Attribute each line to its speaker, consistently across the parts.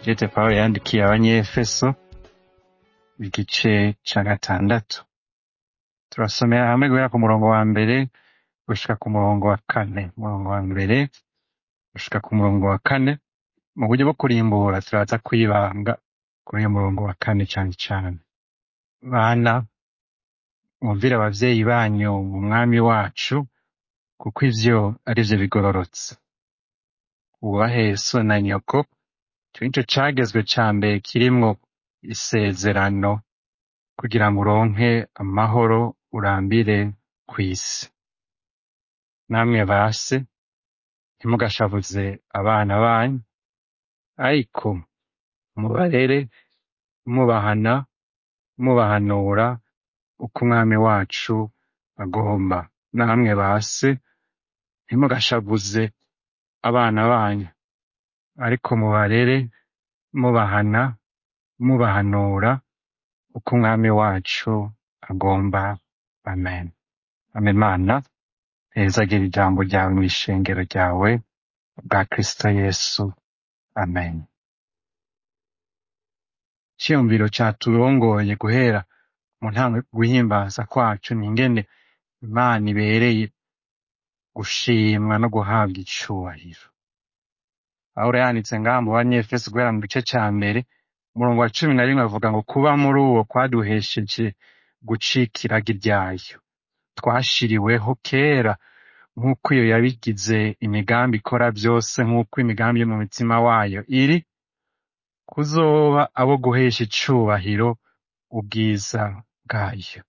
Speaker 1: Jete Pawulo yandikiye abanyefeso igice ca gatandatu turasomera hamwe guhera ku murongo wa mbere gushika ku murongo wa kane umurongo wa mbere gushika ku murongo wa kane mu buryo bwo kurimbura turaza kwibanga kuri uyu murongo wa kane cane cane bana mwumvire abavyeyi banyu mu mwami wacu kuko ivyo arivyo bigororotse wubahe so na nyoko ico nico cagezwe ca mbere kirimwo isezerano kugira ngo uronke amahoro urambire kw'isi namwe base ntimugashavuze abana banyu ariko mubarere mubahana mubahanura uko umwami wacu agomba namwe base ntimugashavuze abana banyu ariko mubarere mubahana mubahanura uko umwami wacu agomba amen amen mana hezagira ijambo ryawe mw'ishengero ryawe bwa kristo yesu amen iciyumviro caturongoye guhera mu ntango guhimbaza kwacu ni ingene imana ibereye gushimwa no guhabwa icubahiro pawulo yanditse ngaha mu banyefeso guhera mu gice ca mbere umurongo wa cumi na rimwe avuga ngo kuba muri uwo kwaduhesheje gucika iragi ryayo twashiriweho kera nk'uko iyo yabigize imigambi ikora vyose nk'uko imigambi yo mu mitima wayo iri kuzoba abo guhesha icubahiro ubwiza bwayo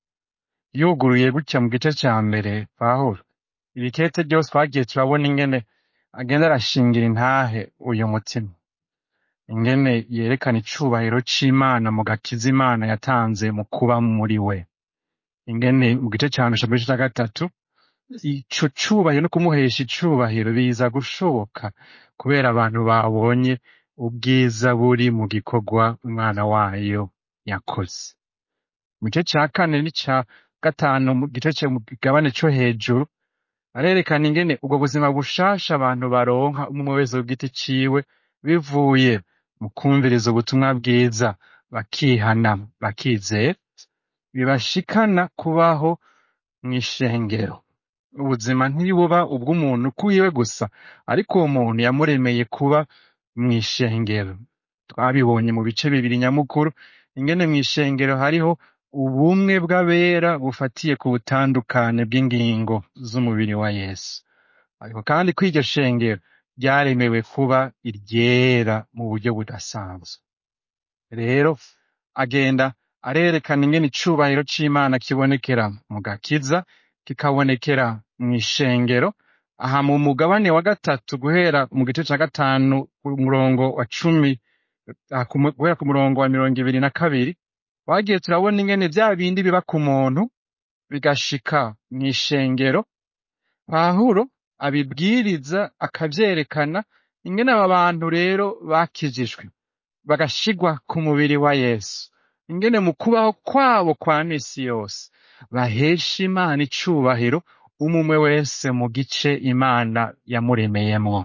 Speaker 1: yuguruye gutya mu gice ca mbere pawulo ibikete ryose twagiye turabona ingene agenda arashingira intahe uyu mutima ingene yerekana icubahiro c'imana mu gakiza imana yatanze mu kuba muri we ingene mu gice ca mbere mu gice ca gatatu ico cubahiro no kumuhesha icubahiro biza gushoboka kubera abantu babonye ubwiza buri mu gikorwa umwana wayo yakoze mu gice ca kane n'ica gatanu mu gice co mu kigabane co hejuru arerekana ingene ubwo buzima bushasha abantu baronka umwe wese ku giti ciwe bivuye mu kwumviriza ubutumwa bwiza bakihana bakizera bibashikana kubaho mw'ishengero ubuzima ntibuba ubw'umuntu kwiwe gusa ariko uwo muntu yamuremeye kuba mw'ishengero twabibonye mu bice bibiri nyamukuru ingene mw'ishengero hariho ubumwe bw'abera bufatiye ku butandukane bw'ingingo z'umubiri wa yesu ariko kandi ko iryo shengero ryaremewe kuba iryera mu buryo budasanzwe rero agenda arerekana ingene icubahiro c'imana kibonekera mu gakiza kikabonekera mw'ishengero aha mu mugabane wa gatatu guhera mu gice ca gatanu ku murongo wa cumi ah, ku mu- guhera ku murongo wa mirongo ibiri na kabiri twagiye turabona ingene vya bindi biba ku muntu bigashika mw'ishengero pawulo abibwiriza akavyerekana ingene aba bantu rero bakijijwe bagashigwa ku mubiri wa yesu ingene mu kubaho kwabo kwa misi yose bahesha imana icubahiro umumwe wese mu gice imana yamuremeyemwo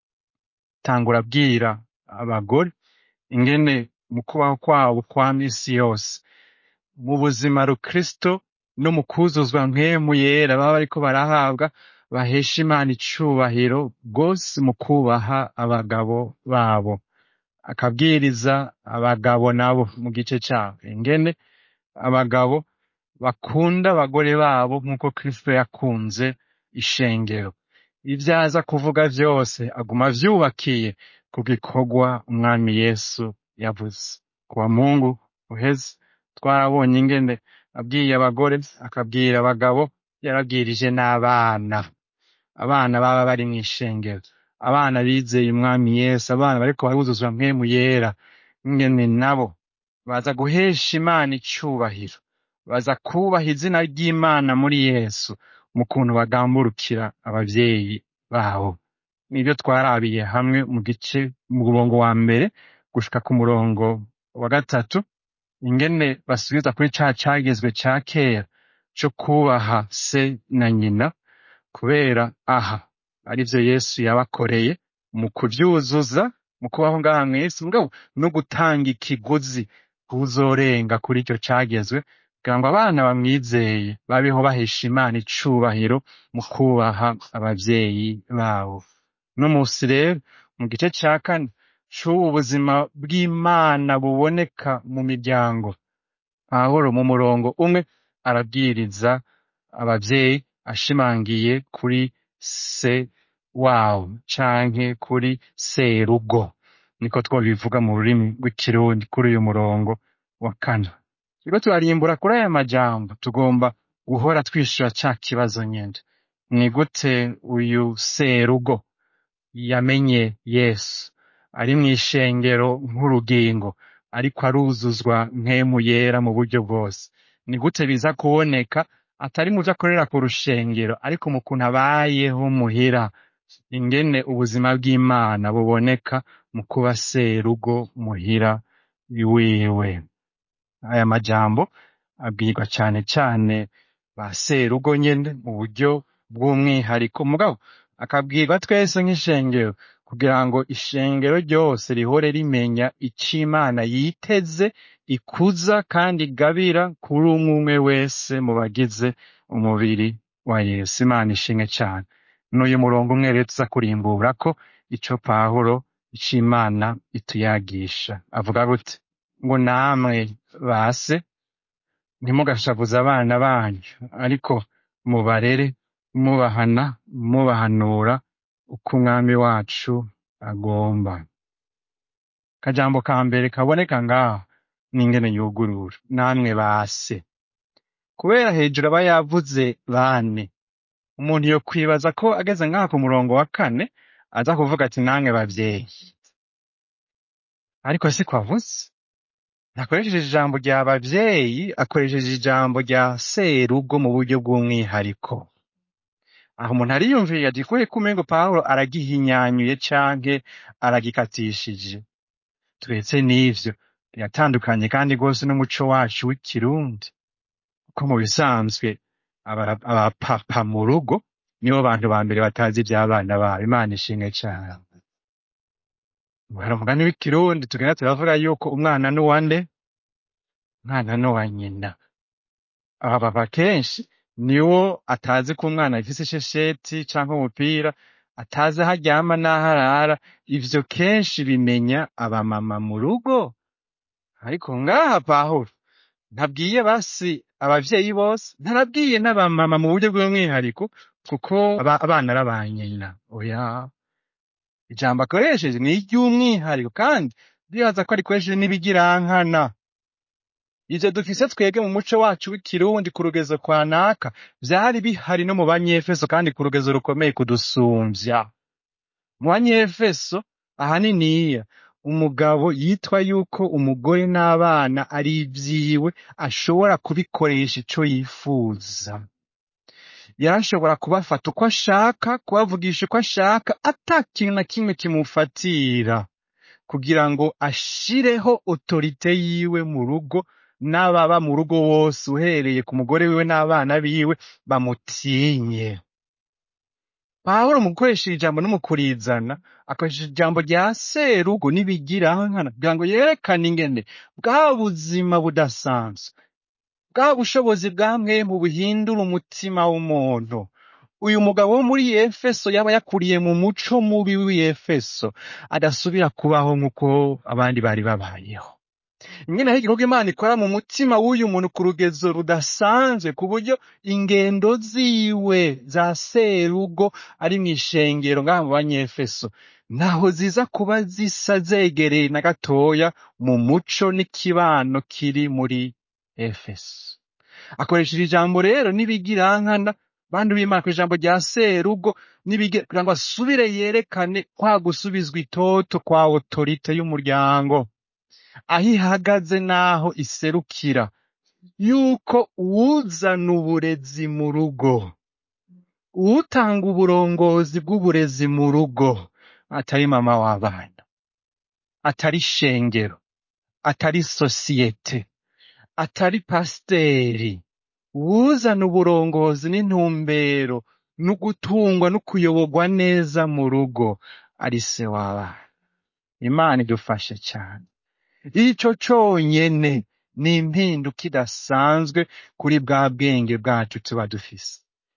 Speaker 1: tangura abwira abagore ingene mu kubaho kwabo kwa misi yose mu buzima rukristo no mu kuzuzwa mpwemu yera baba bariko barahabwa bahesha imana icubahiro rwose mu kubaha abagabo babo akabwiriza abagabo nabo mu gice cabo ingene abagabo bakunda abagore babo nk'uko kristo yakunze ishengero ivyo aza kuvuga vyose aguma avyubakiye ku gikorwa umwami yesu yavuze ku wa mungu uheze twarabonye ingene abwiye abagore akabwira abagabo yarabwirije n'abana abana baba bari mw'ishengero abana bizeye umwami yesu abana bariko baruzuzwa mpwemu yera ingene nabo baza guhesha imana icubahiro baza kubaha izina ry'imana muri yesu mu kuntu bagamburukira abavyeyi babo nivyo twarabiye hamwe mu gice mu murongo wa mbere gushika ku murongo wa gatatu ingene basubiza kuri ca cagezwe ca kera co kubaha se na nyina kubera aha arivyo yesu yabakoreye mu kuvyuzuza mu kubaho ngaha mw'isi mugabo no gutanga ikiguzi kuzorenga kuri icyo cagezwe kugira ngo abana bamwizeye babeho bahesha imana icubahiro mu kubaha abavyeyi babo no musi rero mu gice ca kane c'ubu buzima bw'imana buboneka mu miryango pawulo mu murongo umwe arabwiriza abavyeyi ashimangiye kuri se wabo canke kuri serugo niko twobivuga mu rurimi rw'ikirundi kuri uyu murongo wa kane turiko turarimbura kuri aya majambo tugomba guhora twishura ca kibazo nyene ni gute uyu serugo yamenye yesu ari mw'ishengero nk'urugingo ariko aruzuzwa mpemu yera mu buryo bwose ni gute biza kuboneka atari mu vyo akorera ku rushengero ariko mu kuntu abayeho muhira ingene ubuzima bw'imana buboneka mu kuba serugo muhira wiwe aya majambo abwirwa cane cane ba serugo nyene mu buryo bw'umwihariko mugabo akabwirwa twese nk'ishengero kugira ngo ishengero ryose rihore rimenya ico imana yiteze ikuza kandi igabira kuri umwe umwe wese mu bagize umubiri wa yesu imana ishimwe cane n'uyu murongo umwe rero tuza kurimbura ko ico pawulo ico imana ituyagisha avuga gute ngo namwe base ntimugashavuze abana banyu ariko mubarere mubahana mubahanura uko umwami wacu agomba akajambo ka mbere kaboneka ngaho n'ingene yugurura namwe base kubera hejuru aba yavuze bane umuntu yo kwibaza ko ageze ngaha ku murongo wa kane aza kuvuga ati namwe bavyeyi ariko siko avuze ntakoresheje ijambo rya bavyeyi akoresheje ijambo rya serugo mu buryo bw'umwihariko aho umuntu ariyumvira ati kubera ko umengo pawulo aragihinyanyuye canke aragikatishije turetse n'ivyo biratandukanye kandi rwose n'umuco wacu w'ikirundi kuko mu bisanzwe abara- abapapa mu rugo nibo bantu ba mbere batazi ivy'abana babo imana ishimwe cane hari umugani w'ikirundi tugenda turavuga yuko umwana n'uwande umwana n'uwa nyina abapapa kenshi niwo atazi ko umwana afise ishesheti canke umupira atazi aho aryama n'aho arara ivyo kenshi bimenya abamama mu rugo ariko ngaha pawulo ntabwiye basi abavyeyi bose ntarabwiye n'abamama mu buryo bw'umwihariko kuko aba- abana ari aba nyina oya ijambo akoresheje ni iry'umwihariko kandi ndibaza ko arikoresheje n'ibigirankana ivyo dufise twebwe mu muco wacu w'ikirundi ku rugezo kwa naka vyari bihari no mu banyefeso kandi ku rugezo rukomeye kudusumvya mu banyefeso ahaniniya umugabo yitwa yuko umugore n'abana ari ivyiwe ashobora kubikoresha ico yifuza yarashobora kubafata uko ashaka kubavugisha uko ashaka ata kintu na kimwe kimufatira kugira ngo ashireho otorite yiwe mu rugo n'ababa mu rugo bose uhereye ku mugore wiwe n'abana biwe bamutinye pawulo mu gukoresha iri jambo no mu kurizana akoresha ijambo rya serugo n'ibigirankana kugira ngo yerekane ingene bwa buzima budasanzwe bwa bushobozi bwa mwemu buhindura umutima w'umuntu uyu mugabo wo muri efeso yaba yakuriye mu muco mubi w'efeso adasubira kubaho nk'uko abandi bari babayeho ingene hari igikorwa imana ikora mu mutima w'uyu muntu ku rugezo rudasanzwe ku buryo ingendo ziwe za serugo ari mu ishengero ngaha mu banyefeso ntaho ziza kuba zisa zegereye na gatoya mu muco n'ikibano kiri muri efeso akoresheje ijambo rero n'ibigirankana bantu b'imana ku ijambo rya serugo n'ibigira kugira ngo asubire yerekane kwa gusubizwa itoto kwa otorite y'umuryango aho ihagaze n'aho iserukira yuko uwuzana uburezi mu rugo uwutanga uburongozi bw'uburezi mu rugo atari mama w'abana atari shengero atari sosiyete atari pasiteri uwuzana uburongozi n'intumbero no gutungwa no kuyoborwa neza mu rugo ari se w'abana imana idufashe cyane ico conyene ni impinduka idasanzwe kuri bwa bwenge bwacu tuba dufise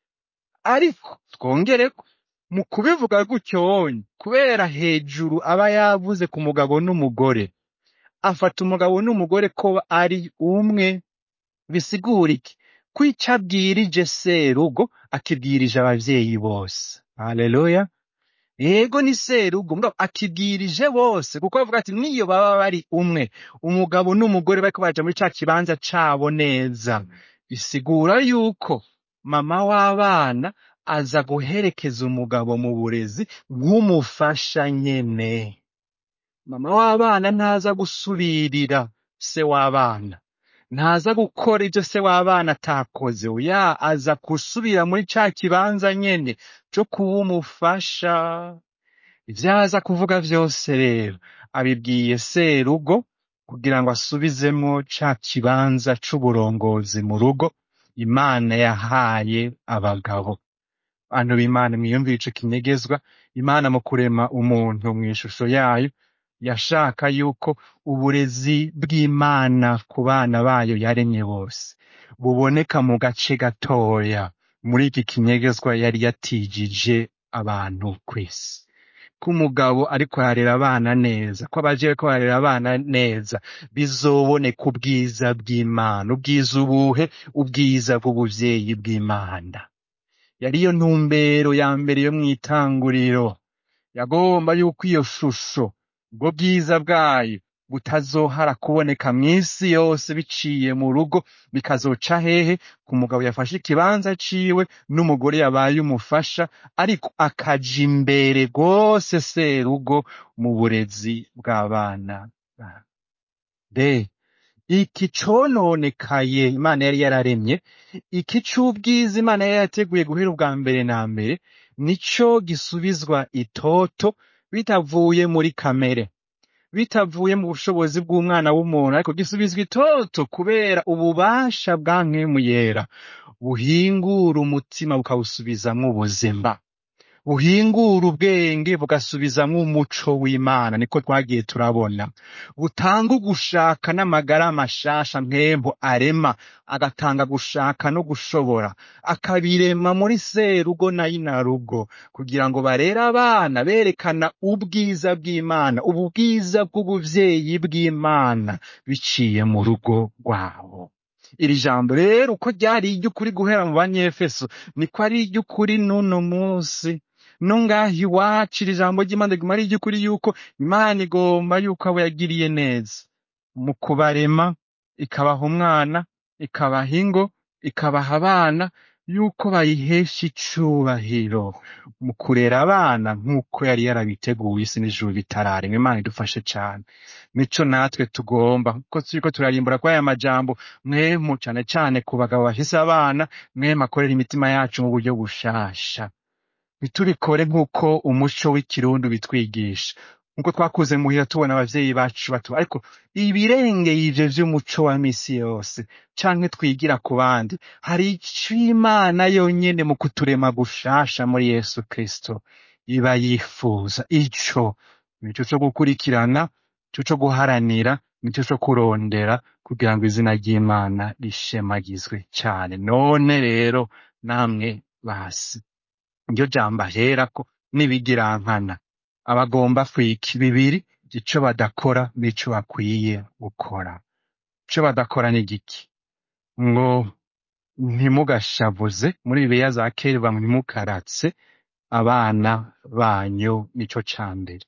Speaker 1: ariko twongereko mu kubivuga gutyonye kubera hejuru aba yavuze ku mugabo n'umugore afata umugabo n'umugore ko ari umwe bisigura iki ko icyo abwirije serugo akibwirije abavyeyi bose haleluya yego ni serugo mugabo akibwirije bose kuko avuga ati niyo baba bari umwe umugabo n'umugore bariko baja muri ca kibanza cabo neza bisigura yuko mama w'abana aza guherekeza umugabo mu burezi bw'umufasha nyene mama w'abana ntaza gusubirira se w'abana ntaza gukora ibyo se w'abana atakoze oya aza gusubira muri ca kibanza nyene co kuba umufasha ivyo aza kuvuga vyose rero abibwiye serugo kugira ngo asubizemwo ca kibanza c'uburongozi mu rugo imana yahaye abagabo bantu b'imana mwiyumvire ico kinyegezwa imana mu kurema umuntu mw'ishusho yayo yashaka yuko uburezi bw'imana ku bana bayo yaremye bose buboneka mu gace gatoya muri iki kinyegezwa yari yatijije abantu kw'isi ko umugabo ariko ararera abana neza ko abaje bariko bararera abana neza bizoboneka ubwiza bw'imana ubwiza ubuhe ubwiza bw'ubuvyeyi bw'imana yariyo ntumbero ya mbere yo mw'itanguriro yagomba yuko iyo shusho ubwo bwiza bwayo butazohara kuboneka mw'isi yose biciye mu rugo bikazoca hehe ku mugabo yafashe ikibanza ciwe n'umugore yabaye umufasha ariko akaja imbere rwose serugo mu burezi bw'abana babo. de iki cononekaye imana yari yararemye iki c'ubwiza imana yari yateguye guhera ubwa mbere na mbere nico gisubizwa itoto bitavuye muri kamere bitavuye mu bushobozi bw'umwana w'umuntu ariko gisubizwa itoto kubera ububasha bwa mpwemu yera buhingura umutima bukawusubizamwo ubuzima buhingura ubwenge bugasubizamwo umuco w'imana niko twagiye turabona butanga ugushaka n'amagara mashasha mpembo arema agatanga gushaka no gushobora akabirema muri serugo na inarugo kugira ngo barere abana berekana ubwiza bw'imana ubu bwiza bw'ubuvyeyi bw'imana biciye mu rugo rwabo iri jambo rero uko ryari iry'ukuri guhera mu banyefeso niko ari iry'ukuri n'uno munsi no ngaha iwacu iri jambo ry'imana riguma ari iry'ukuri yuko imana igomba yuko abo yagiriye neza mu kubarema ikabaha umwana ikabaha ingo ikabaha abana yuko bayihesha icubahiro mu kurera abana nk'uko yari yarabiteguye isi n'ijuru bitararemwa imana idufashe cane nico natwe tugomba kuko turiko turarimbura kwa aya majambo mwemu cane cane ku bagabo bafise abana mwemu akorera imitima yacu mu buryo bushasha ntitubikore nk'uko umuco w'ikirundi bitwigisha nk'uko twakuze muhira tubona abavyeyi bacu bato ariko ibirengeye ivyo vy'umuco wa misi yose canke twigira ku bandi hari ico imana yonyene mu kuturema gushasha muri yesu kristo iba yifuza ico nico co gukurikirana nico co guharanira nico co kurondera kugira ngo izina ry'imana rishemagizwe cane none rero namwe basi iryo jambo aherako n'ibigirankana abagomba kwika bibiri ico badakora n'ico bakwiye gukora ico badakora ni giki ngo ntimugashavuze muri bibiliya za kera bamwe ntimukaratse abana banyu nico ca mbere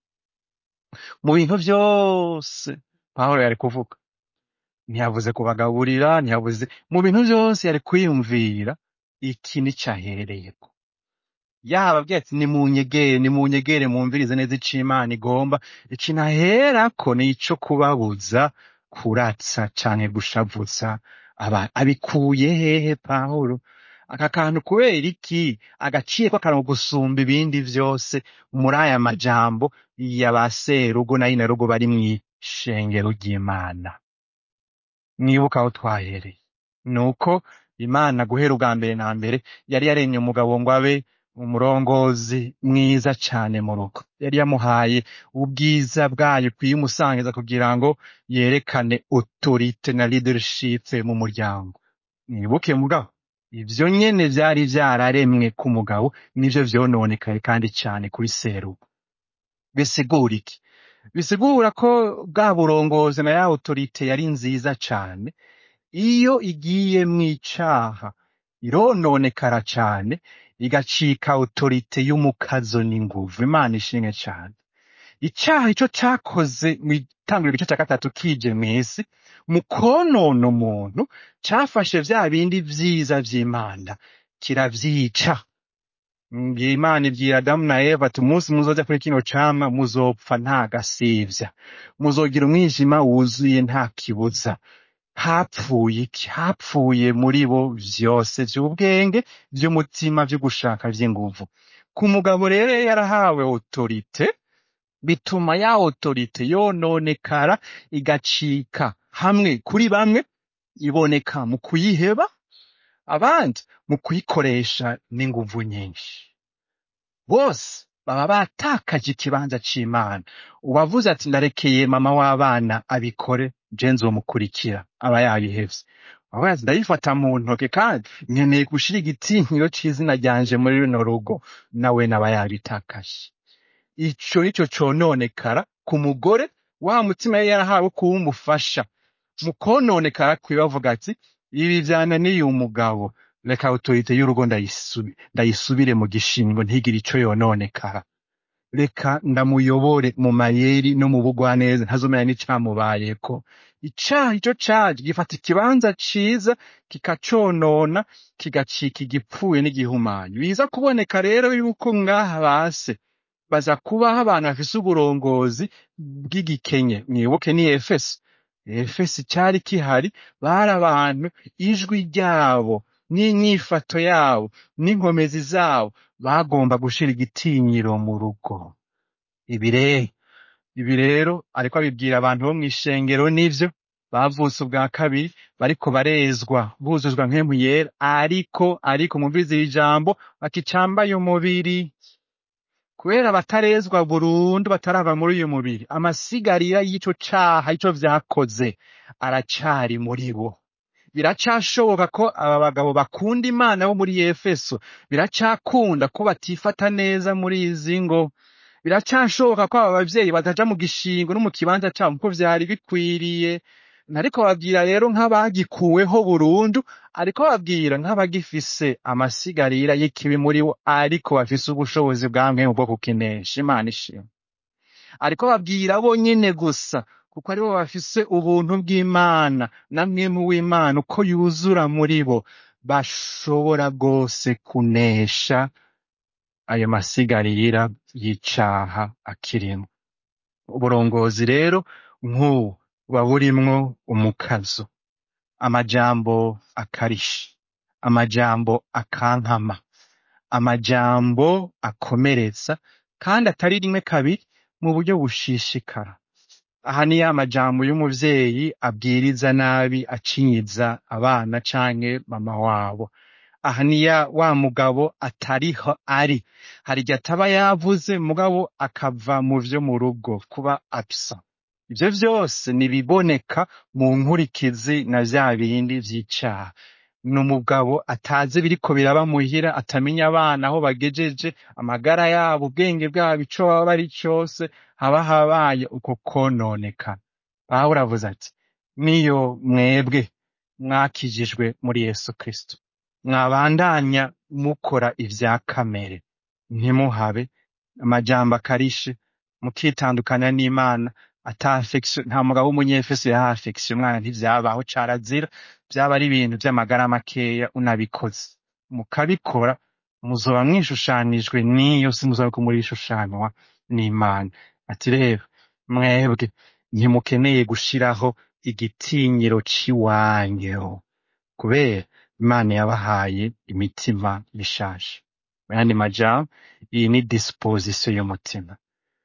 Speaker 1: mu bintu vyose pawulo yari kuvuga ntiyavuze kubagaburira ntiyavuze mu bintu vyose yari kwiyumvira iki nico ahereyeko yaba abwira ati nimunyegere nimunyegere mwumvirize neza ico imana igomba ico ntaherako ni ico kubabuza kuratsa canke gushavuza aba abikuye hehe pawulo aka kantu kubera iki agaciyeko akantu gusumba ibindi vyose muri aya majambo ya ba serugo na inarugo bari mw'ishengero ry'imana mwibuka aho twahereye nuko imana guhera ubwa mbere na mbere yari yaremye umugabo ngo abe umurongozi mwiza cane mu rugo yari yamuhaye ubwiza bwayo kuyimusangiza kugira ngo yerekane autorite na leadership mu muryango mwibuke mugabo ivyo nyene vyari vyararemwe ku mugabo nivyo vyononekaye kandi cane kuri serugo bisigura iki bisigura ko bwa burongozi na ya autorite yari nziza cane iyo igiye mw'icaha irononekara cane igacika autorite y'umukazo n'inguvu imana ishimwe cane icaha ico cakoze mw'itanguriro igice ca gatatu kije mw'isi mu konona umuntu cafashe vya bindi vyiza vy'imana kiravyica ngiye imana ibwira adamu na eva ati umunsi muzoja kuri kino camwa muzopfa nta gasivya muzogira umwijima wuzuye nta kibuza hapfuye iki hapfuye muri bo vyose vy'ubwenge vy'umutima vyo gushaka vy'inguvu ku mugabo rero yari yarahawe autorite bituma ya autorite yononekara igacika hamwe kuri bamwe iboneka mu kuyiheba abandi mu kuyikoresha n'inguvu nyinshi bose baba batakaje ikibanza c'imana uwavuze ati ndarekeye mama w'abana abikore je nzomukurikira aba yabihevye avuga ati ndabifata mu ntoke kandi nkeneye gushira igitinyiro c'izina ryanje muri rino rugo nawe naba yabitakaje ico nico cononekara ku mugore wa mutima yari yarahawe kuba umufasha mu kononekara kwiwe avuga ati ibi vyananiye umugabo reka autorite y'urugo ndayisubi- ndayisubire mu gishingo ntigire ico yononekara reka ndamuyobore mu mayeri no mu bugwaneza ntazomenya n'icamubayeko icaha ico caje gifata ikibanza ciza kikaconona kigacika igipfuye n'igihumanya biza kuboneka rero yuko ngaha base baza kubaho abantu bafise uburongozi bw'igikenye mwibuke ni efeso efeso cari kihari bari abantu ijwi ryabo n'inyifato yabo n'inkomezi zabo bagomba gushira igitinyiro mu rugo ibi rero ibi rero ariko abibwira abantu bo mw'ishengero nivyo bavutse ubwa kabiri bariko barezwa buzuzwa mpemu yera ariko ariko mumvirize iri jambo bakicambaye umubiri kubera batarezwa burundu batarava muri uyu mubiri amasigarira y'ico caha ico vyakoze aracari muri bo biracashoboka ko aba bagabo bakunda imana bo muri efeso biracakunda ko batifata neza muri izi ngo biracashoboka ko aba bavyeyi bataja mu gishingo no mu kibanza cabo kuko vyari bikwiriye nariko babwira rero nk'abagikuweho burundu ariko babwira nk'abagifise amasigarira y'ikibi muri bo ariko bafise ubushobozi bwa mwemu bwo kukinesha imana ishimwe ariko babwira bo nyene gusa kuko aribo bafise ubuntu bw'imana na mwemu w'imana uko yuzura muri bo bashobora rwose kunesha ayo masigarira y'icaha akirimwo uburongozi rero nk'ubu buba burimwo umukazo amajambo akarisha amajambo akankama amajambo akomeretsa kandi atari rimwe kabiri mu buryo bushishikara aha ni ya majambo y'umuvyeyi abwiriza nabi acinyiza abana canke mama wabo aha ni ya wa mugabo atariho ari hari igihe ataba yavuze mugabo akava mu vyo mu rugo kuba absent ivyo vyose nibiboneka mu nkurikizi na vya bindi vy'icaha ni umugabo atazi biriko biraba muhira atamenya abana aho bagejeje amagara yabo ubwenge bwabo ico baba bari cose haba habaye uko kononeka pawulo avuze ati niyo mwebwe mwakijijwe muri yesu kristo mwabandanya mukora ivya kamere ntimuhabe amajambo akarishe mukitandukanya n'imana ata affection nta mugabo w'umunyefeso yaha affection umwana ntivyabaho carazira vyaba ari ibintu vy'amagara makeya unabikoze mukabikora muzoba mwishushanijwe n'iyo si muzoba ko murishushanywa n'imana ati rero mwebwe ntimukeneye gushiraho igitinyiro c'iwanyu kubera imana yabahaye imitima mishasha mu yandi majambo iyi ni disposition y'umutima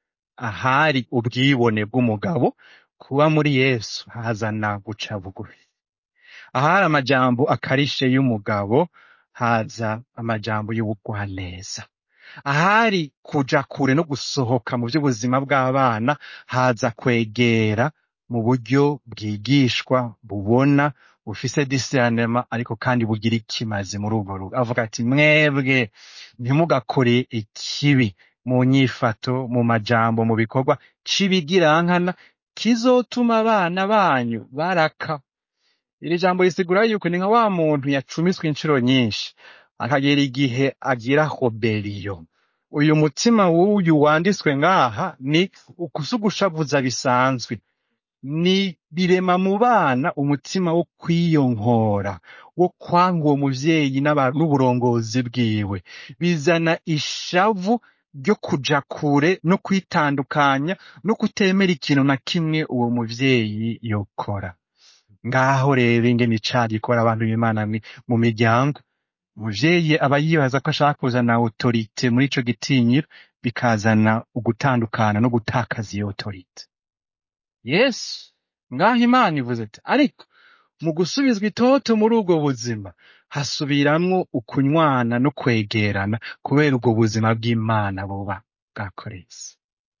Speaker 1: ahari ubwibone bw'umugabo kuba muri yesu hazana guca bugufi ahari amajambo akarishe y'umugabo haza amajambo y'ubugwaneza ahari kuja kure no gusohoka mu by'ubuzima bw'abana haza kwegera mu buryo bwigishwa bubona bufise discernment ariko kandi bugira ikimazi muri urwo rugo avuga ati mwebwe ntimugakore ikibi mu nyifato mu majambo mu bikorwa c'ibigirankana kizotuma abana banyu baraka iri jambo risigura yuko ni nka wa muntu yacumiswe inshuro nyinshi akagera igihe agira hoberiyo uyu mutima w'uyu wanditswe ngaha ni ukusugushavuza bisanzwe ni birema mu bana umutima wo kwiyonkora wo kwanga uwo muvyeyi n'aba- n'uburongozi bwiwe bizana ishavu ryo kuja kure no kwitandukanya no kutemera ikintu na kimwe uwo muvyeyi yokora ngaho rero ingene icaha gikora abantu b'imana ni mu miryango umuvyeyi aba yibaza ko ashaka kuzana autorite muri ico gitinyiro bikazana ugutandukana no gutakaza iyo autorite yesu ngaho imana ivuze ati ariko mu gusubizwa itoto muri ubwo buzima hasubiramwo ukunywana no kwegerana kubera ubwo buzima bw'imana buba bwakoretse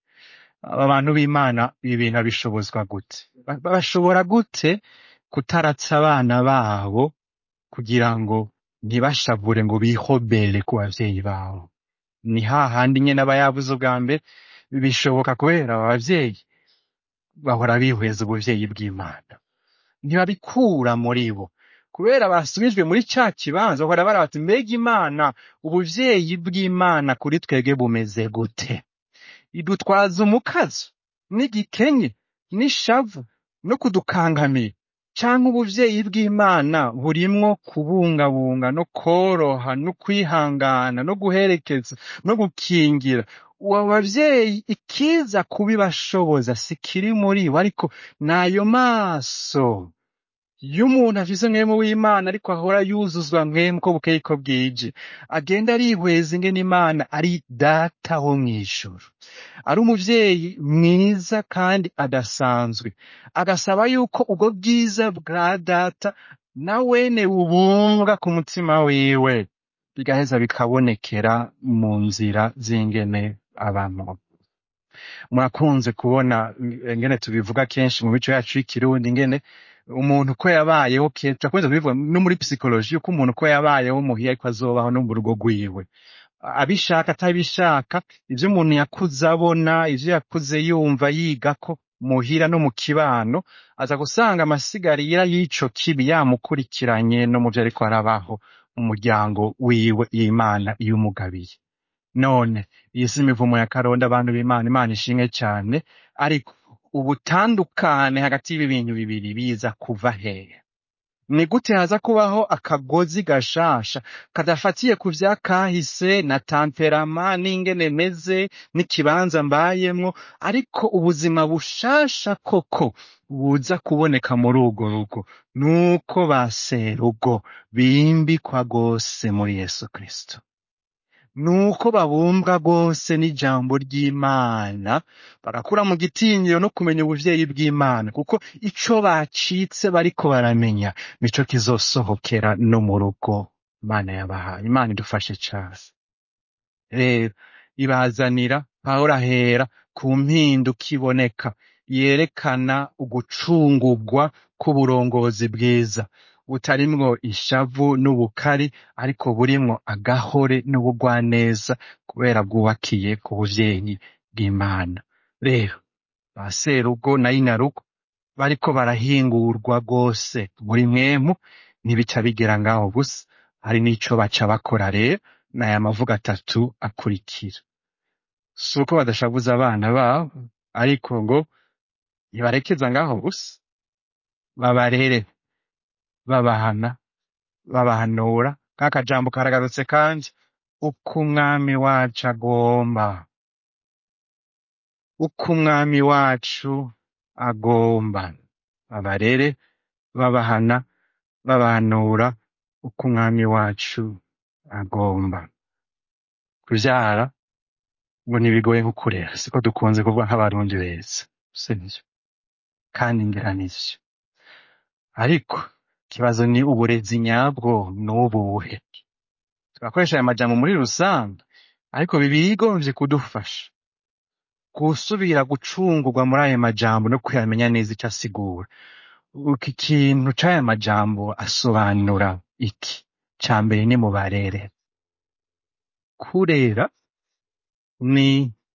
Speaker 1: aba bantu b'imana ibi bintu babishobozwa gute Ba- bashobora gute kutaratsa abana babo kugira ngo ntibashavure ngo bihobere ku bavyeyi babo ni hahandi nyene aba yavuze ubwa mbere bishoboka kubera aba bavyeyi bahora bihweza ubuvyeyi bw'imana ntibabikura muri bo kubera basubijwe muri ca kibanza bahora bara bati mbega imana ubuvyeyi bw'imana kuri twebwe bumeze gute idutwaza umukazo n'igikenye n'ishavu no kudukangamira canke ubuvyeyi bw'imana burimwo kubungabunga no kworoha no kwihangana no guherekeza no gukingira uwo bavyeyi ikiza kubibashoboza si kiri muri bo ariko n'ayo maso y'umuntu afise mwemu w'imana ariko ahora yuzuzwa mwemu ko bukeye ko bwije agenda arihweza ingene imana ari data wo mw'ijuru ari umuvyeyi mwiza kandi adasanzwe agasaba yuko ubwo bwiza bwa data na wene bubumbwa ku mutima wiwe bigaheza bikabonekera mu nzira z'ingene abamwo murakunze kubona ingene tubivuga kenshi mu mico yacu y'ikirundi ingene umuntu uko yabayeho kenshi turakunze kubivuga no muri psikoloji yuko umuntu uko yabayeho muhiye ariko azobaho no mu rugo rwiwe abishaka atabishaka ivyo umuntu yakuze abona ivyo yakuze yumva yigako muhira no mu kibano aza gusanga amasigarira y'ico kibi yamukurikiranye no mu vyo ariko arabaho mu muryango wiwe y'imana iyumugabiye none iyi si imivumo ya karonda abantu b'imana imana ishimwe cyane ariko ubutandukane hagati y'ibi bintu bibiri biza kuva hehe ni gute haza kubaho akagozi gashasha kadafatiye ku vyakahise na tamperama n'ingene meze n'ikibanza mbayemwo ariko ubuzima bushasha koko buza kuboneka muri urwo rugo nuko ba serugo bimbikwa rwose muri yesu kristo nuko babumbwa rwose n'ijambo ry'imana bagakura mu gitinyiro no kumenya ubuvyeyi bw'imana kuko ico bacitse bariko baramenya nico kizosohokera no mu rugo imana yabahaye imana idufashe cane rero ibazanira pawulo ahera ku mpinduka iboneka yerekana ugucungurwa k'uburongozi bwiza butarimwo ishavu n'ubukari ariko burimwo agahore n'ubugwaneza kubera bwubakiye ku buvyeyi bw'imana rero ba serugo na inarugo bariko barahingurwa rwose muri mwemu ntibica bigera ngaho gusa hari n'ico baca bakora rero n'aya mavuga atatu akurikira si uko badashavuza abana babo ariko ngo ntibarekeza ngaho gusa babarere babahana babahanura k'akajambo karagarutse kandi uko umwami wacu agomba uko umwami wacu agomba babarere babahana babahanura uko umwami wacu agomba kuvyara ngo ntibigoye nko kurera siko dukunze kuvuga nk'abarundi beza sivyo kandi ngira nivyo ariko ikibazo ni uburezi nyabwo n'ubuhe turakoresha aya majambo muri rusange ariko bibiliya igombye kudufasha gusubira gucungurwa muri ayo majambo no kuyamenya neza icyo asigura iki kintu c'aya majambo asobanura iki ca mbere ni mubarere kurera ni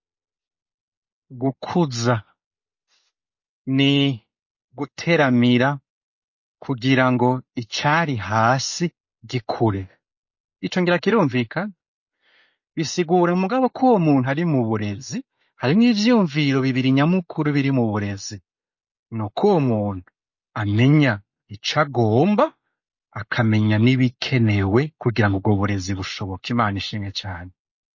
Speaker 1: gukuza ni guteramira kugira ngo icari hasi gikure ico ngira kirumvikana bisigura mugabo ko uwo muntu ari mu burezi harimwo ivyiyumviro bibiri nyamukuru biri mu burezi ni uko uwo muntu amenya ico agomba akamenya n'ibikenewe kugira ngo ubwo burezi bushoboke imana ishimwe cane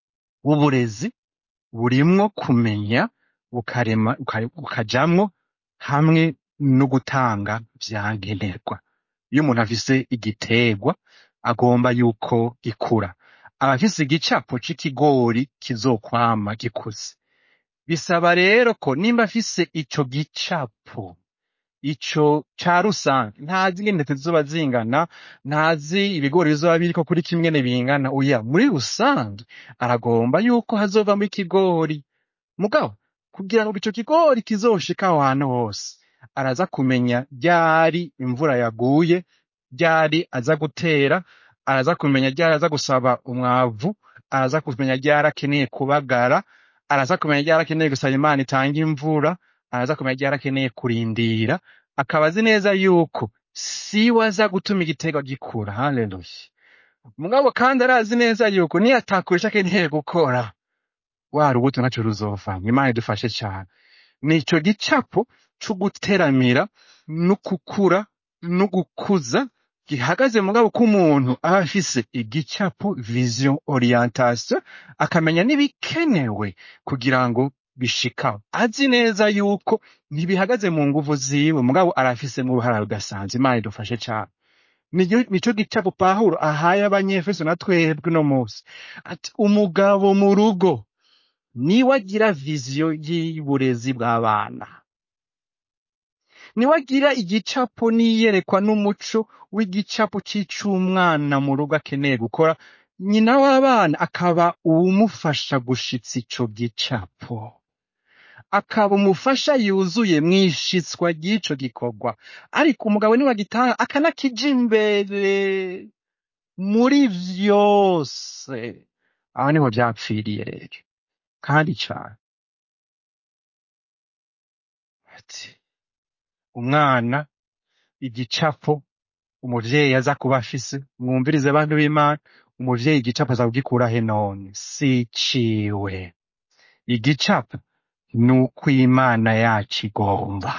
Speaker 1: uburezi burimwo kumenya bukarema buka- bukajamwo hamwe no gutanga vyankenerwa iyo umuntu afise igiterwa agomba yuko gikura aba afise igicapo c'ikigori kizokwama gikuze bisaba rero ko nimba afise ico gicapo ico ca rusange ntazi ingene zizoba zingana ntazi ibigori bizoba biriko kuri kimwene bingana oya muri rusange aragomba yuko hazovamwo ikigori mugabo kugira ngo ico kigori kizoshika aho hantu hose araza kumenya ryari imvura yaguye ryari aza gutera araza kumenya ryari aza gusaba umwavu araza kumenya ryari akeneye kubagara araza kumenya ryari akeneye gusaba imana itanga imvura araza kumenya ryari akeneye kurindira akaba azi neza yuko siwe aza gutuma igiterwa gikura haleluya mugabo kandi arazi neza yuko niyo atakora ico akeneye gukora wa rubuto naco ruzovamwo imana idufashe cane nico gicapo co guteramira no gukura no gukuza gihagaze mugabo k'umuntu aba afise igicapo vision orientation akamenya n'ibikenewe kugira ngo bishikaho azi neza yuko ntibihagaze mu nguvu ziwe mugabo arafisemo uruhara rudasanzwe imana idufashe cane Niyo- nico gicapo pawulo ahaye abanyefeso na twebwe uno munsi ati umugabo mu rugo niwe agira viziyo y'uburezi bw'abana niwe agira igicapo n'iyerekwa n'umuco w'igicapo c'icumwana mu rugo akeneye gukora nyina w'abana akaba uwumufasha gushitsa ico gicapo akaba umufasha yuzuye mw'ishitswa ry'ico gikorwa ariko umugabo niwe agitanga akanakija imbere muri vyose aho niho vyapfiriye rero kandi cane ati umwana igicapo umuvyeyi aza kuba afise mwumvirize abantu b'imana umuvyeyi igicapo aza kugikura he none si ciwe igicapo ni uko imana yacu igomba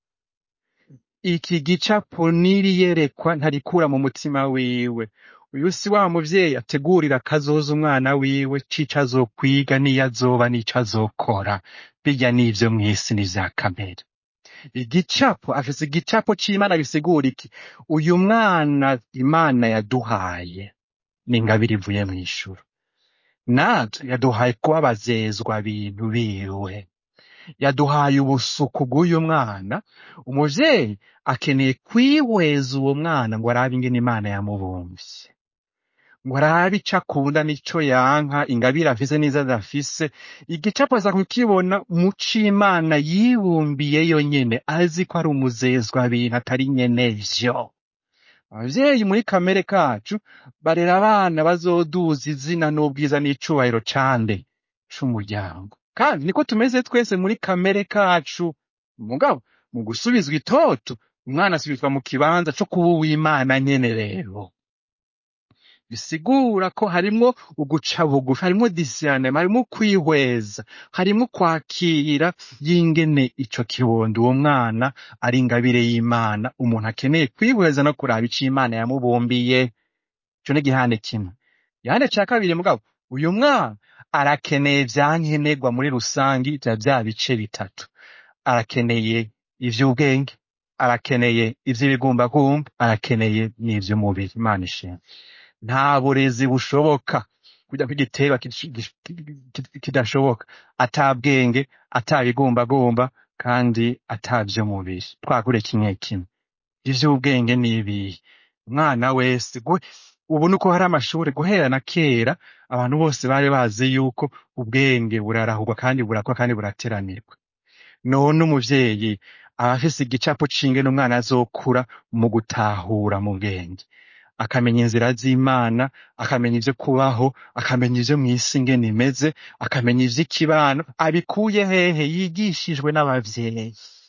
Speaker 1: iki gicapo n'iriyerekwa ntarikura mu mutima wiwe uyu si wa muvyeyi ategurira kazoza umwana wiwe c'ico azokwiga n'iyo azoba n'ico azokora birya n'ivyo mw'isi n'ivya kamere igicapo afise igicapo c'imana bisigura iki uyu mwana imana yaduhaye ni ingabire ivuye mw'ijuru natwe yaduhaye kuba abazezwa bintu biwe yaduhaye ubusuku bw'uyu mwana umuvyeyi akeneye kwihweza uwo mwana ngo arabe ingene imana yamubumvye ngo arabe ico akunda n'ico yanka ingabire afise n'izo adafise igicapo aza kukibona mu c'imana yibumbiye yonyene azi ko ari umuzezwa bintu atari nyenevyo abavyeyi muri kamere kacu barera abana bazoduza izina n'ubwiza n'icubahiro cande c'umuryango kandi niko tumeze twese muri kamere kacu mugabo mu gusubizwa itoto umwana asubizwa mu kibanza co kuba uw'imana nyene rero bisigura ko harimwo uguca bugufi harimwo disiyane harimwo kwihweza harimwo kwakira y'ingene ico kibondo uwo mwana ari ingabire y'imana umuntu akeneye kwihweza no kuraba ico imana yamubumbiye ico ni igihande kimwe igihande ca kabiri mugabo uyu mwana arakeneye vyankenerwa muri rusangi vya vya bice bitatu arakeneye ivy'ubwenge arakeneye ivy'ibigumbagumba arakeneye n'ivy'umubiri imana ishimwe nta burezi bushoboka kugira ko igiterwa kish- gish- ki- kidashoboka ata bwenge ata bigumbagumba kandi ata vy'umubiri twakure kimwe kimwe ivy'ubwenge n'ibihe umwana wese gwe ubu nuko hari amashuri guhera na kera abantu bose bari bazi yuko ubwenge burarahurwa kandi burakwa kandi burateranirwa none umuvyeyi aba afise igicapo c'ingene umwana azokura mu gutahura mu bwenge akamenya inzira z'imana akamenya ivyo kubaho akamenya ivyo mw'isi ingene imeze akamenya ivy'ikibano abikuye hehe yigishijwe n'abavyeyi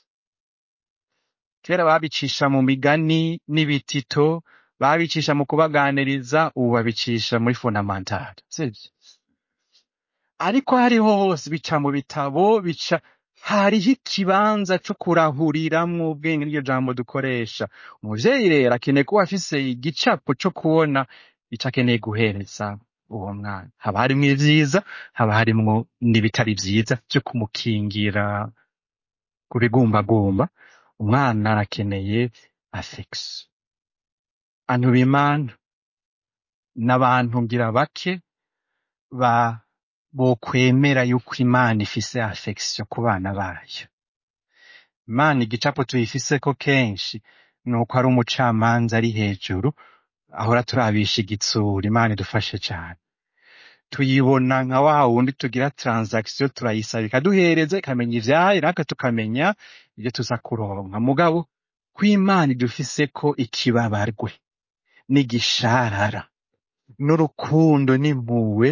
Speaker 1: kera babicisha mu migani n'ibitito babicisha mu kubaganiriza ubu babicisha muri fondamentale sivyo ariko hariho hose bica mu bitabo bica hariho ikibanza co kurahuriramwo ubwenge n'iryo jambo dukoresha umuvyeyi rero akeneye kuba afise igicapo co kubona ico akeneye guhereza uwo mwana haba harimwo ivyiza haba harimwo n'ibitari vyiza vyo kumukingira ku bigumbagumba umwana arakeneye affection abantu b'imana n'abantu ngira bake ba bokwemera yuko imana ifise affection ku bana bayo imana igicapo tuyifiseko kenshi nuko ari umucamanza ari hejuru ahora turabisha igitsura imana idufashe cane tuyibona nka wa wundi tugira transaction turayisaba ikaduhereza ikamenya ivyayo natwe tukamenya ivyo tuza kuronka mugabo ko imana idufiseko ikibabarwe n'igisharara n'urukundo n'impuhwe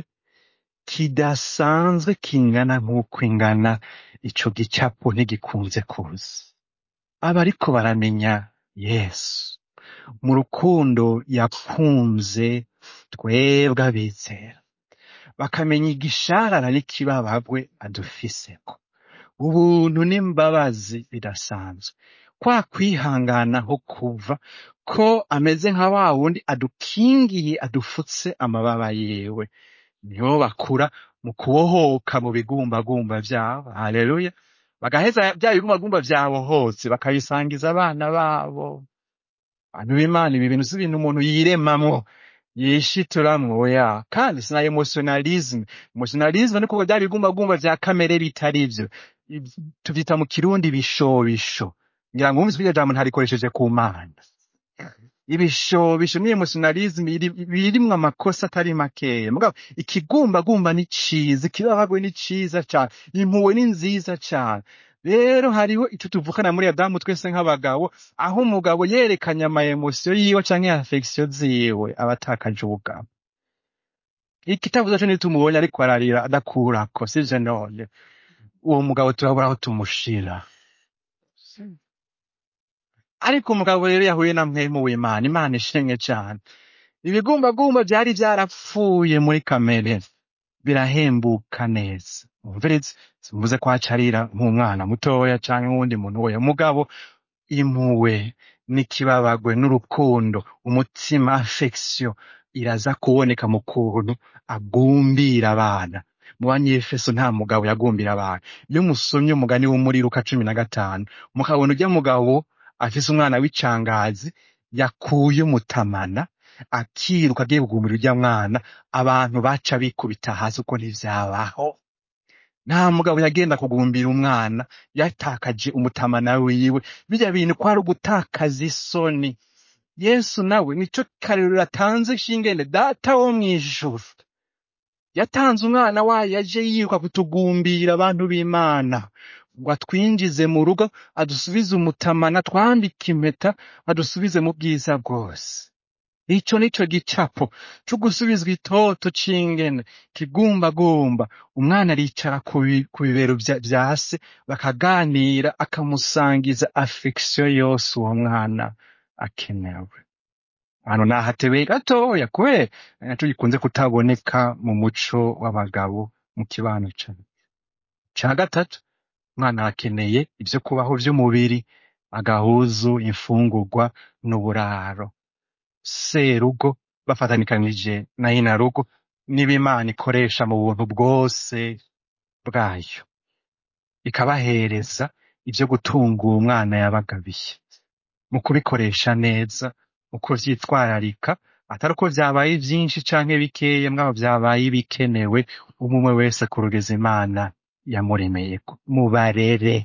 Speaker 1: kidasanzwe kingana nk'uko ingana ico gicapo ntigikunze kuza abariko baramenya yesu mu rukundo yakunze twebwe abizera bakamenya igisharara n'ikibababwe adufiseko ubuntu n'imbabazi bidasanzwe kwa kwihangana ho kuva ko ameze nka wa wundi adukingiye adufutse amababa yiwe niho bakura mu kubohoka mu bigumbagumba vyabo haleluya bagaheza bya bigumbagumba vyabohotse bakabisangiza abana babo bantu b'imana ibi bintu si ibintu umuntu yiremamwo yishituramwo oya kandi sina emotionalisme emotionalisme ni kuko bya bigumbagumba vya kamere bitari vyo Iv- tuvyita mu kirundi bishobisho ngira ngo wumvise iryo jambo ntarikoresheje ku mana ibishobisho ni emotionalisme iri- birimwo amakosa atari makeya mugabo ikigumbagumba ni ciza ikibabagwe ni ciza cane impuhwe ni nziza cane rero hariho ico tuvukana muri adamu twese nk'abagabo aho umugabo yerekanye ama emotion yiwe canke affection ziwe aba atakaje ubugabo ikitavuze co nitumubonye ariko ararira adakurako sivyo none uwo mugabo turabura aho tumushira ariko umugabo rero yahuye na mpwemu w'imana imana ishimwe cane ibigumbagumba vyari vyarapfuye muri kamere birahembuka neza umvirize simvuze ko hacarira nk'umwana mutoya canke nk'uwundi muntu weya mugabo impuwe n'ikibabagwe n'urukundo umutima affection iraza kuboneka mu kuntu agumbira abana mu banyefeso nta mugabo yagumbira abana iyo musomye umugani wo muri luka cumi na gatanu mukabona urya mugabo afise umwana w'icangazi yakuye umutamana akiruka agiye kugumbira urya mwana abantu baca bikubita hasi uko ntivyabaho nta mugabo yagenda kugumbira umwana yatakaje umutamana wiwe birya bintu kwari ugutakaza isoni yesu nawe nico karero yatanze shingene data wo mw'ijuru yatanze umwana wayo yaje yiruka kutugumbira abantu b'imana ngo atwinjize mu rugo adusubize umutamana twambike impeta adusubize mu bwiza bwose ico nico gicapo co gusubizwa itoto c'ingene kigumbagumba umwana aricara ku bi- ku bibero vya vya se bakaganira akamusangiza affection yose uwo mwana akenewe hano nahatebeye gatoya kubera naco gikunze kutaboneka mu muco w'abagabo mu kibano cane ca gatatu umwana arakeneye ivyo kubaho vy'umubiri agahuzu imfungurwa n'uburaro serugo bafatanikanije na inarugo n'ibimana ikoresha mu buntu bwose bwayo ikabahereza ivyo gutunga uwo mwana yabagabiye mu kubikoresha neza mu kuvyitwararika atari uko vyabaye vyinshi canke bikeya mwabo vyabaye bikenewe umwe umwe wese ku rugeza imana yamuremeyeko mubarere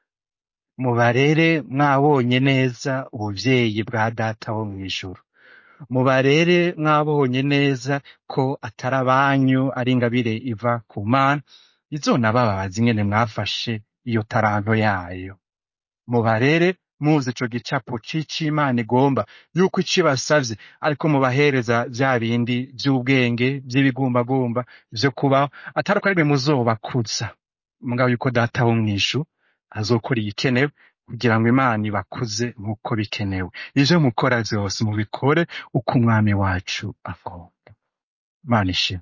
Speaker 1: mubarere mwabonye neza ubuvyeyi bwa data wo mw'ijuru mubarere mwabonye neza ko atari abanyu ari ingabire iva ku mana izonababaza ingene mwafashe iyo taranto yayo mubarere muzi ico gicapo c'icimana igomba yuko ico ibasavye ariko mubahereza vya bindi vy'ubwenge vy'ibigumbagumba vyo kubaho atari uko ari mwe muzobakuza mugabo yuko data wo mw'ijuru azokora igikenewe kugira ngo imana ibakuze nk'uko bikenewe ivyo mukora vyose mubikore uko umwami wacu akunda mana ishimwe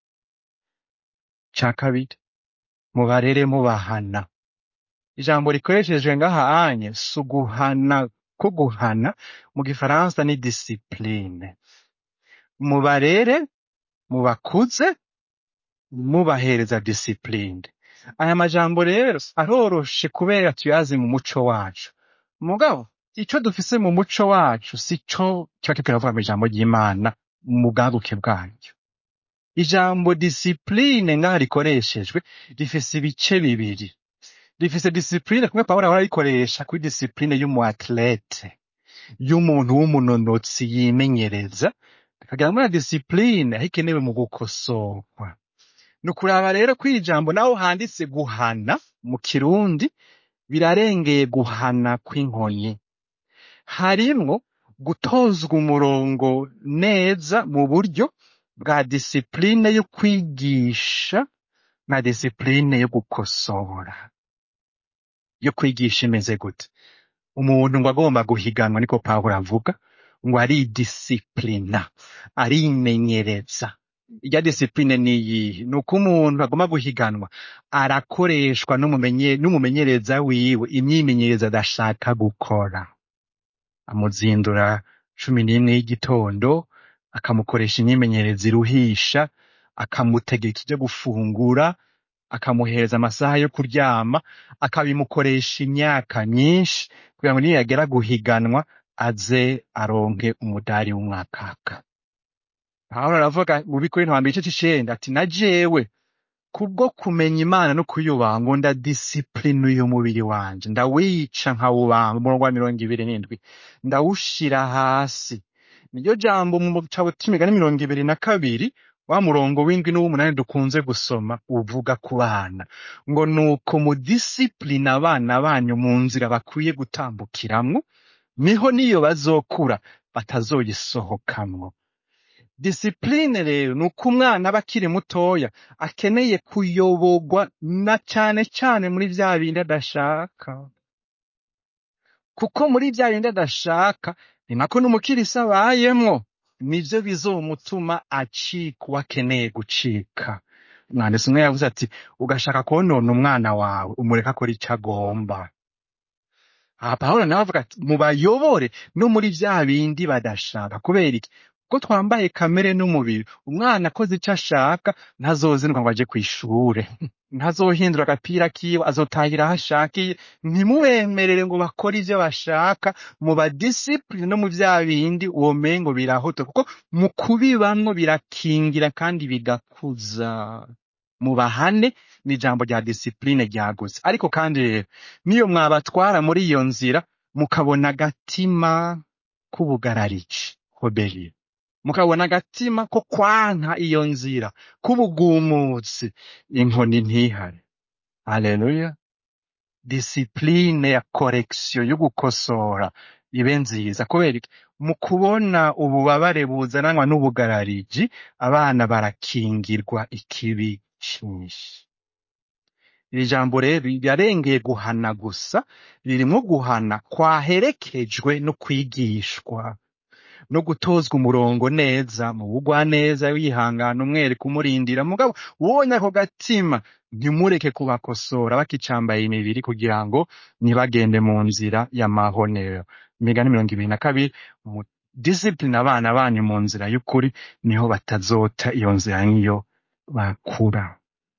Speaker 1: ca kabiri mubarere mubahana ijambo rikoreshejwe ngaha anye si uguhana ko guhana mu gifaransa ni disipline mubarere mubakuze mubahereza disipline aya majambo rero aroroshe kubera tuyazi mu muco wacu mugabo ico dufise mu muco wacu si co kiba kiriko kiravuga mw'ijambo ry'imana mu bwaguke bwaryo ijambo disipline ngaha rikoreshejwe rifise ibice bibiri rifise disipline kumwe pawulo ahora arikoresha kuri disipline y'umu athlete y'umuntu w'umunonotsi yimenyereza rikagira muri disipline aho ikenewe mu gukosorwa ni ukuraba rero ko iri jambo naho handitse guhana mu kirundi birarengeye guhana kw'inkoni harimwo gutozwa umurongo neza mu buryo bwa disipline yo kwigisha na disipline yo gukosora yo kwigisha imeze gute umuntu ngo agomba guhiganwa niko pawulo avuga ngo aridisiplina arimenyereza irya disipline ni iyihe ni uko umuntu agomba guhiganwa arakoreshwa n'umumenye- n'umumenyereza wiwe imyimenyereza adashaka gukora amuzindura cumi n'imwe y'igitondo akamukoresha imyimenyerezo iruhisha akamutegeka ivyo gufungura akamuhereza amasaha yo kuryama akabimukoresha imyaka myinshi kugira ngo niyagera guhiganwa aze aronke umudari w'umwakaka pawulo aravuga mu bikorinto hambere igice c'icenda ati na jewe kubwo kumenya imana no kuyubaha ngo ndadisipline uyu mubiri wanje ndawica nkawubamba umurongo wa mirongo ibiri n'indwi ndawushira hasi niryo jambo mu gitabo c'imigani mirongo ibiri na kabiri wa murongo w'indwi n'uw'umunani dukunze gusoma uvuga ku bana ngo nuko mudisipline abana banyu mu nzira bakwiye gutambukiramwo niho niyo bazokura batazoyisohokamwo disipline rero ni uko umwana aba akiri mutoya akeneye kuyoborwa na cane cane muri vya bindi adashaka kuko muri vya bindi adashaka ni nako n'umukirisi abayemwo nivyo bizomutuma acika uwo akeneye gucika umwanditsi umwe yavuze ati ugashaka konona umwana wawe umureka akora ico agomba aha pawulo nawe avuga ati mubayobore no muri vya bindi badashaka kubera iki ko twambaye kamere n'umubiri umwana akoze ico ashaka ntazozinduka ngo aje kw'ishure ntazohindura agapira kiwe azotahira aho ashakiye ntimubemerere ngo bakore ivyo bashaka mu badisipline no mu vya bindi womengo birahoto kuko mu kubibamwo birakingira kandi bigakuza mubahane ni ijambo rya disipline ryagutse ariko kandi rero niyo mwabatwara muri iyo nzira mukabona agatima k'ubugararici hobeli mukabona agatima ko kwanka iyo nzira k'ubugumutsi inkoni ntihare haleluya disipline ya korekisiyo yo gukosora ibe nziza kubera iki mu kubona ububabare buzananwa n'ubugarariji abana barakingirwa ikibi cinshi iri jambo rero rirarengeye guhana gusa ririmwo guhana kwaherekejwe no kwigishwa no gutozwa umurongo neza mu bugwaneza wihangana umwereka umurindira mugabo ubonye ako gatima ntimureke kubakosora bakicambaye imibiri kugira ngo ntibagende mu nzira y'amahonero imigani mirongo ibiri na kabiri mu disipline abana banyu mu nzira y'ukuri niho batazota iyo nzira nk'iyo bakura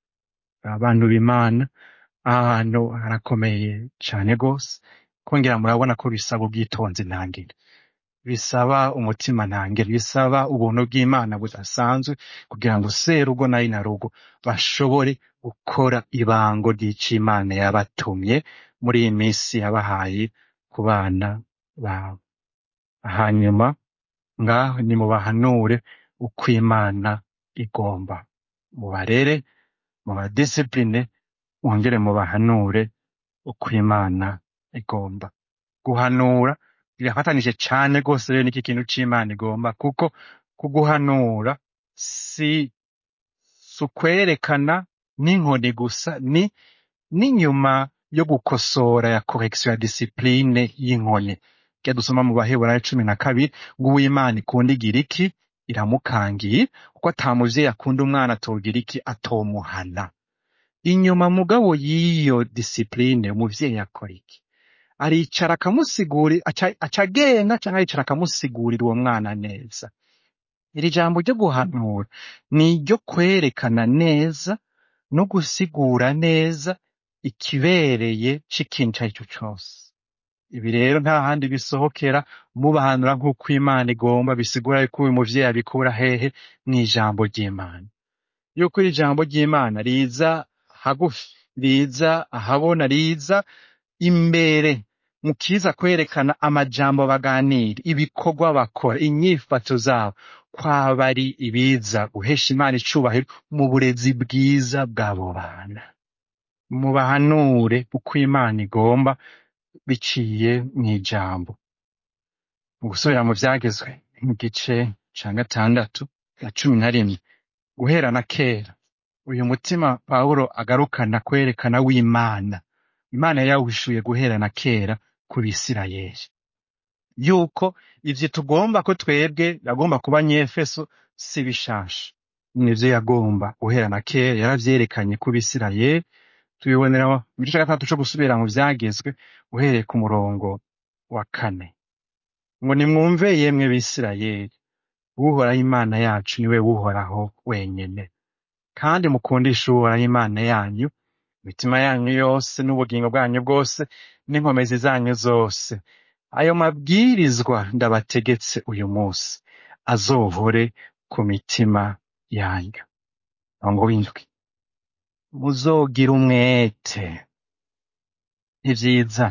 Speaker 1: abantu b'imana aha hantu harakomeye cane gose kongera murabona ko bisaba ubwitonzi ntangere bisaba umutima ntangere bisaba ubuntu bw'imana budasanzwe kugira ngo serugo na inarugo bashobore gukora ibango ry'icimana yabatumye muri iyi minsi yabahaye ku bana babo hanyuma ngaho nimubahanure uko imana igomba mubarere mubadisipline mwongere mubahanure uko imana igomba guhanura birafatanije cane rwose rero n'iki kintu c'imana igomba kuko kuguhanura si si ukwerekana n'inkoni gusa ni n'inyuma yo gukosora ya correction ya discipline y'inkoni rya dusoma mu baheburayo cumi na kabiri ngo uw'imana ikunda igira iki iramukangiye kuko ata muvyeyi akunda umwana atogira iki atomuhana inyuma mugabo y'iyo discipline umuvyeyi akora iki aricara akamusiguri aca- aca agenda canke aricara akamusigurira uwo mwana neza iri jambo ryo guhanura ni iryo kwerekana neza no gusigura neza ikibereye c'ikintu ico ari cyo cose ibi rero nta handi bisohokera mubahanura nk'uko imana igomba bisigura yuko uyu muvyeyi abikura hehe mw'ijambo ry'imana yuko iri jambo ry'imana riza hagufi riza ahabona riza imbere mu kiza kwerekana amajambo baganira ibikorwa bakora inyifato zabo kwaba ari ibiza guhesha imana icubahiro mu burezi bwiza bw'abo bana mubahanure uko imana igomba biciye mw'ijambo mu gusubira mu vyagezwe mu gice ca gatandatu na cumi na rimwe guhera na kera uyu mutima pawulo agarukana kwerekana w'imana imana yari yawuhishuye guhera na kera ku bisirayeli yuko ivyo tugomba ko twebwe yagomba kuba nyefeso si bishasha nivyo yagomba guhera na kera yaravyerekanye ku bisirayeli tubibonera mu gice ca gatandatu co gusubira mu vyagezwe uhereye ku murongo wa kane ngo nimwumve yemwe bisirayeli uhoraho imana yacu niwe uhoraho wenyene kandi mukundishe uhoraho imana yanyu imitima yanyu yose n'ubugingo bwanyu bwose n'inkomezi zanyu zose ayo mabwirizwa ndabategetse uyu munsi azohore ku mitima yanyu murongo w'indwi muzogira umwete ivyiza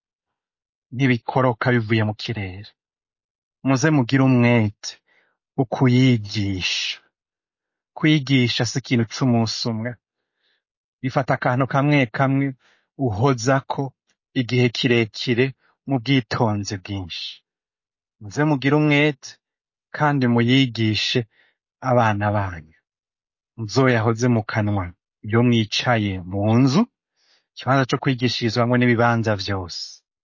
Speaker 1: ntibikoroka bivuye mu kirere muze mugire umwete wo kuyigisha kwigisha si ikintu c'umunsi umwe bifata akantu kamwe kamwe uhozako igihe kirekire mu bwitonzi bwinshi muze mugire umwete kandi muyigishe abana banyu muzoyahoze mu kanwa iyo mwicaye mu nzu ikibanza co kwigishirizwamwo n'ibibanza vyose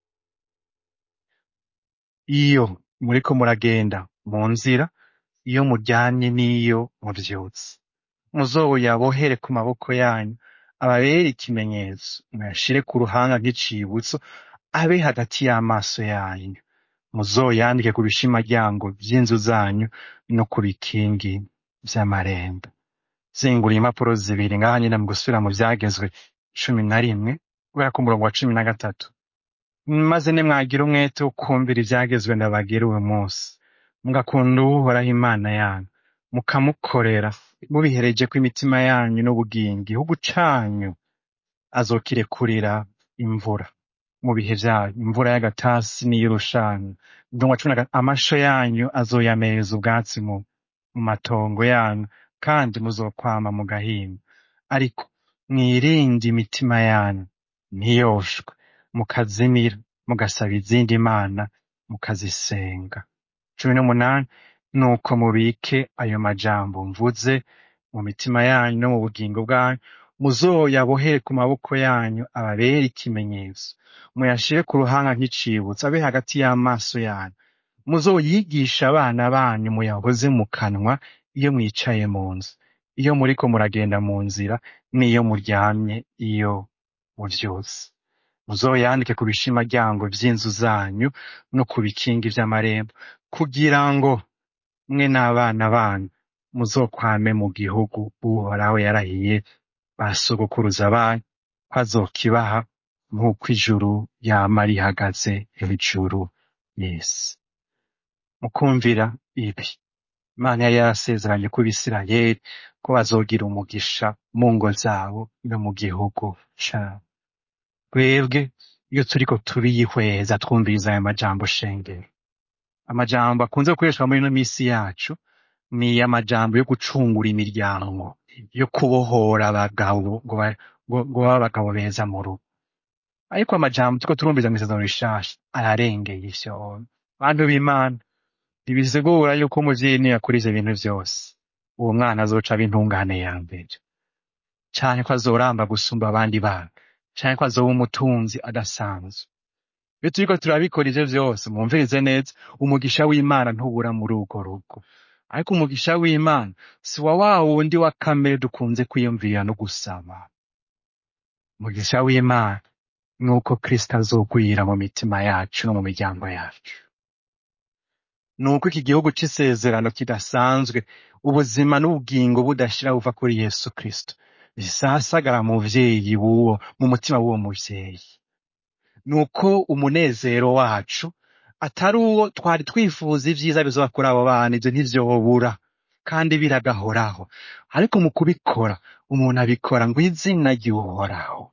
Speaker 1: iyo muriko muragenda mu nzira iyo muryamye n'iyo muvyutse muzoyabohere ku maboko yanyu ababere ikimenyetso muyashire ku ruhanga nk'icibutso abe hagati y'amaso yanyu muzoyandike ku bishimaryango vy'inzu zanyu no ku bikingi vy'amarembo zingura impapuro zibiri ngaha nyene mu gusubira mu vyagezwe cumi na rimwe kubera ku murongo wa cumi na gatatu maze nimwagira umwete wo kumvira ivyagezwe ndabagira uyu munsi mugakunda uhoraho imana yanyu mukamukorera mubiherejeko imitima yanyu n'ubugingo igihugu canyu azokirekurira imvura mu bihe vyayo imvura y'agatasi n'iy'urushana ndumva cumi na gatatu amasho yanyu azoyameza ubwatsi mu, mu matongo yanyu kandi muzokwama mu gahinga ariko mwirinde imitima yanyu ntiyoshwe mukazimira mugasaba izindi mana mukazisenga cumi n'umunani nuko mubike ayo majambo mvuze mu mitima yanyu no mu bugingo bwanyu muzoyabohere ku maboko yanyu ababere ikimenyetso muyashire ku ruhanga nk'icibutso abe hagati y'amaso yanyu muzoyigisha abana banyu muyahoze mu kanwa iyo mwicaye mu nzu iyo muriko muragenda mu nzira n'iyo muryamye iyo muvyutse muzoyandike ku bishimaryango vy'inzu zanyu no ku bikingi vy'amarembo kugira ngo mwe n'abana banyu muzokwame mu gihugu uhoraho yarahiye ba sogokuruza banyu ko azokibaha nk'uko ijuru yama rihagaze hejuru y'isi mukumvira ibi imana yari yarasezeranye ku bisirayeli ko bazogira umugisha mu ngo zabo no mu gihugu cabo twebwe iyo turiko turiyihweza twumviriza aya majambo shengero amajambo akunze gukoreshwa muri ino misi yacu ni amajambo yo gucungura imiryango yo kubohora abagabo ngo ba- ngo- ngo babe abagabo beza mu rugo ariko amajambo turiko turumviza mu isezerano rishasha ararengeye ivyo bantu b'imana ntibisigura yuko umuvyeyi niyakuriza ibintu vyose uwo mwana azoca aba intungane ya mbere canke ko azoramba gusumba abandi bana canke ko azoba umutunzi adasanzwe iyo turiko turabikora ivyo vyose mwumvirize neza umugisha w'imana ntubura muri urwo rugo ariko umugisha w'imana si wa wa wundi wa kamere dukunze kwiyumvira no gusaba umugisha w'imana ni uko kristo azogwira mu mitima yacu no mu miryango yacu ni uko iki gihugu c'isezerano kidasanzwe ubuzima n'ubugingo budashira buva kuri yesu kristo bisasagara mu muvyeyi w'uwo mu mutima w'uwo muvyeyi ni uko umunezero wacu atari uwo twari twifuza ivyiza bizoba kuri abo bana ivyo ntivyobura kandi biragahoraho ariko mu kubikora umuntu abikora ngo izina ry'uhoraho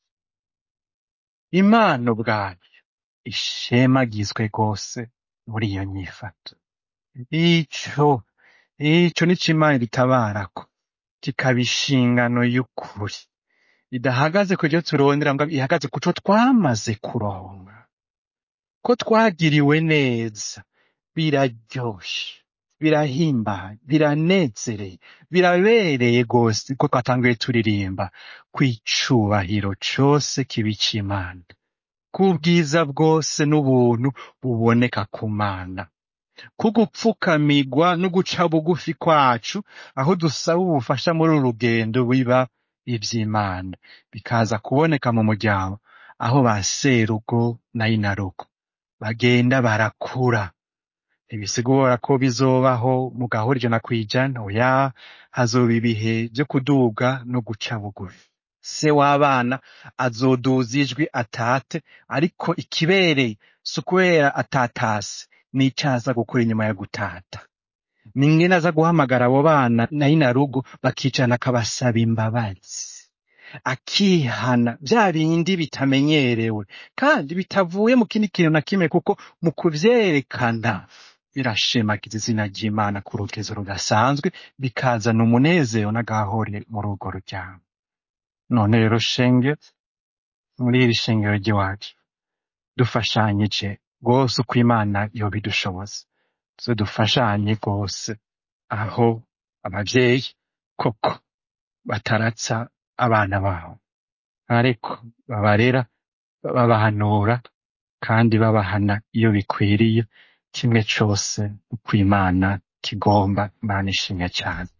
Speaker 1: imana ubwayo ishemagizwe rwose muri iyo nyifato ico ico nico imana iritabarako kikaba inshingano y'ukuri idahagaze ku byo turondera ngo ihagaze ku co twamaze kuronka ko twagiriwe neza biraryoshe birahimbaye biranezereye birabereye rwose ko twatanguye turirimba kw'icubahiro cose kiba ic'imana k'ubwiza bwose n'ubuntu buboneka ku mana kugupfukamigwa no guca bugufi kwacu aho dusaba ubufasha muri uru rugendo biba ivy'imana bikaza kuboneka mu muryango aho ba serugo na inarugo bagenda barakura ntibisigura ko bizobaho mu gahora ijana kw'ijana oya hazoba ibihe vyo kuduga no guca bugufi se w'abana azoduza ijwi atate ariko ikibereye si ukubera atatase n'icaza gukora inyuma ya gutata ni ingene aza guhamagara abo bana na inarugo bakicarana akabasaba imbabazi akihana vya bindi bitamenyerewe kandi bitavuye mu kindi kintu na kimwe kuko mu kuvyerekana birashemagiza izina ry'imana ku rugezo rudasanzwe bikazana umunezero n'agahore muri urwo ruryango none rero shenge muri iri shengero ry'iwacu dufashanyije rwose uko imana yobidushoboza tuze dufashanye rwose aho abavyeyi koko bataratsa abana babo ariko babarera babahanura kandi babahana iyo bikwiriye kimwe cose uko imana kigomba imana ishimwe cyane